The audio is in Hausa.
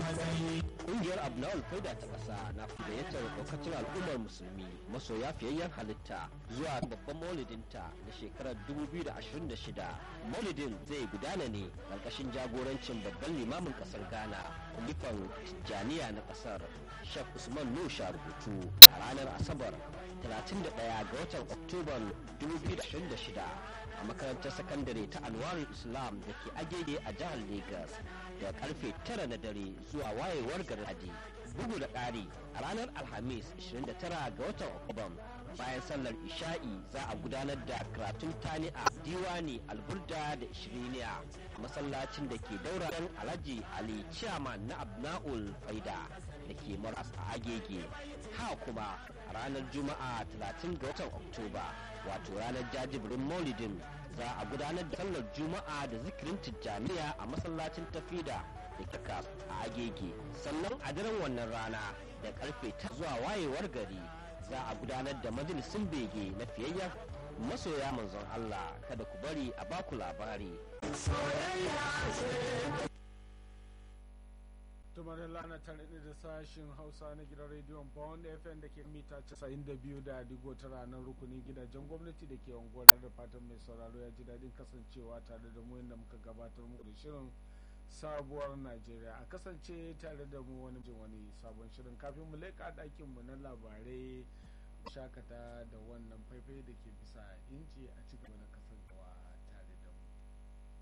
Ƙungiyar Abnawal Faida ta ƙasa na gayyatar ɗaukacin al'ummar musulmi masoya fiyayyen halitta zuwa babban maulidinta na shekarar 2026. Maulidin zai gudana ne ƙarƙashin jagorancin babban limamin ƙasar Ghana, kumifan Tijjaniya na ƙasar, Sheikh Usman Nusha rubutu a ranar Asabar 31 ga watan Oktoban 2026 a makarantar sakandare ta Anwarul Islam da ke agege a jihar Legas da karfe 9 na dare zuwa wayewar garin bugu da ƙari a ranar alhamis 29 ga watan oktoban bayan sallar isha'i za a gudanar da karatun tani'a diwani alburda da ishiriniya a masallacin da ke daura dan alhaji ali chairman na abna'ul faida da ke maras a agege ha kuma a ranar juma'a 30 ga watan oktoba wato ranar jajibirin maulidin za a gudanar da sallar juma'a da zikirin tijjaniya a masallacin tafida da kika a agege sannan a daren wannan rana da karfe ta zuwa wayewar gari za a gudanar da majalisun bege na fiyayyen masoya manzon Allah kada ku bari a baku labari tumar lana tare da sashin hausa na gidan rediyon bond fm da ke mita 92 da digo ta ranar rukunin gidajen gwamnati da ke unguwar da fatan mai sauraro ya ji daɗin kasancewa tare da mu yadda muka gabatar mu da shirin sabuwar najeriya a kasance tare da mu wani jin wani sabon shirin kafin mu leƙa ɗakin mu na labarai shakata da wannan faifai da ke bisa inci a cikin da